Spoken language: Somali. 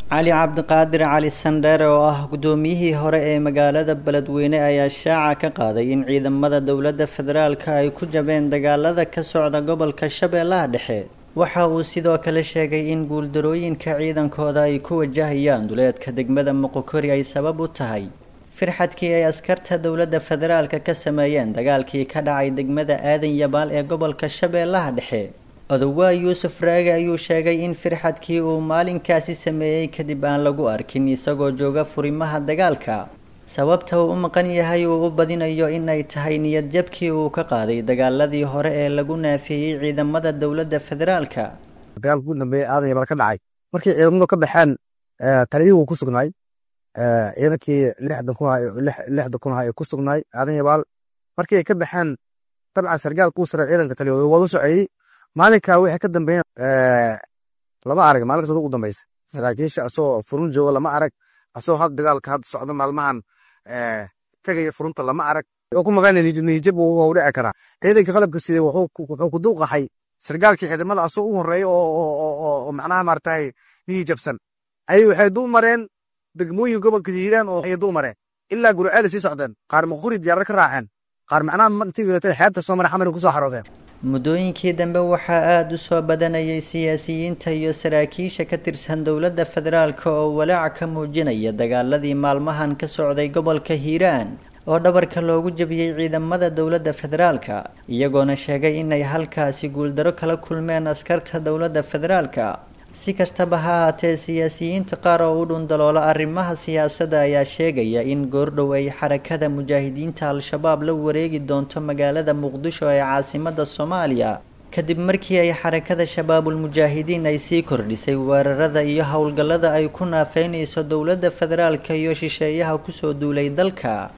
cali cabdiqaadir cali sandheere oo ah guddoomiyihii hore ee magaalada beledweyne ayaa shaaca ka qaaday in ciidamada dowladda federaalka ay ku jabeen dagaalada ka socda gobolka shabeellaha dhexe waxa uu sidoo kale sheegay in guuldarooyinka ciidankooda ay ku wajahayaan duleedka degmada moqokori ay sabab u tahay firxadkii ay askarta dowladda federaalka ka sameeyeen dagaalkii ka dhacay degmada aadan yabaal ee gobolka shabeellaha dhexe odowaa yuusuf raage ayuu sheegay in firxadkii uu maalinkaasi sameeyey kadib aan lagu arkin isagoo jooga furimaha dagaalka sababta uu u maqan yahay uu u badinayo in ay tahay niyad jabkii uu ka qaaday dagaaladii hore ee lagu naafiyey ciidamada dowladda federaalka dagaalka ugu dambeeyey aadan yabaal ka dhacay markii ciidamadu ka baxeen taliyihii wuu ku sugnaay ciidankii lixdan kun lixda kun ahaa ee ku sugnaay aadan yabaal markii ay ka baxeen dabcan sargaal kuu sare ciidanka taliyooda waa u soceyey maalinka wixii ka dambeeyeen lama arag maalinkaas ugu dambeysa saraakiisha asoo furun jooga lama arag asoo had dagaalka hadda socda maalmahan tagaya furunta lama arag oo ku maqan niyijab wuu dhici karaa ciidanka qalabka siday wuxuu ku duuqaxay sargaalkii ciidamada asoo u horeeya oo macnaha maaragtay niyijabsan ayay waxay dul mareen degmooyin gobolka hiiraan oo ay dul mareen ilaa guricada sii socdeen qaar maquri diyaarad ka raaceen qaar macnaha intii xeebta soo mara xamar kusoo xaroodeen muddooyinkii dambe waxaa aada u soo badanayay siyaasiyiinta iyo saraakiisha ka tirsan dowladda federaalka oo walaac ka muujinaya dagaaladii maalmahan ka socday gobolka hiiraan oo dhabarka loogu jabiyey ciidamada dowladda federaalka iyagoona sheegay inay halkaasi guuldaro kala kulmeen askarta dowladda federaalka si kastaba ha haatee siyaasiyiinta qaar oo u dhundaloola arrimaha siyaasadda ayaa sheegaya in goordhow ay xarakada mujaahidiinta al-shabaab la wareegi doonto magaalada muqdisho ee caasimada soomaaliya kadib markii ay xarakada shabaabul mujaahidiin ay sii kordhisay weerarada iyo howlgallada ay ku naafeynayso dowladda federaalka iyo shisheeyaha kusoo duulay dalka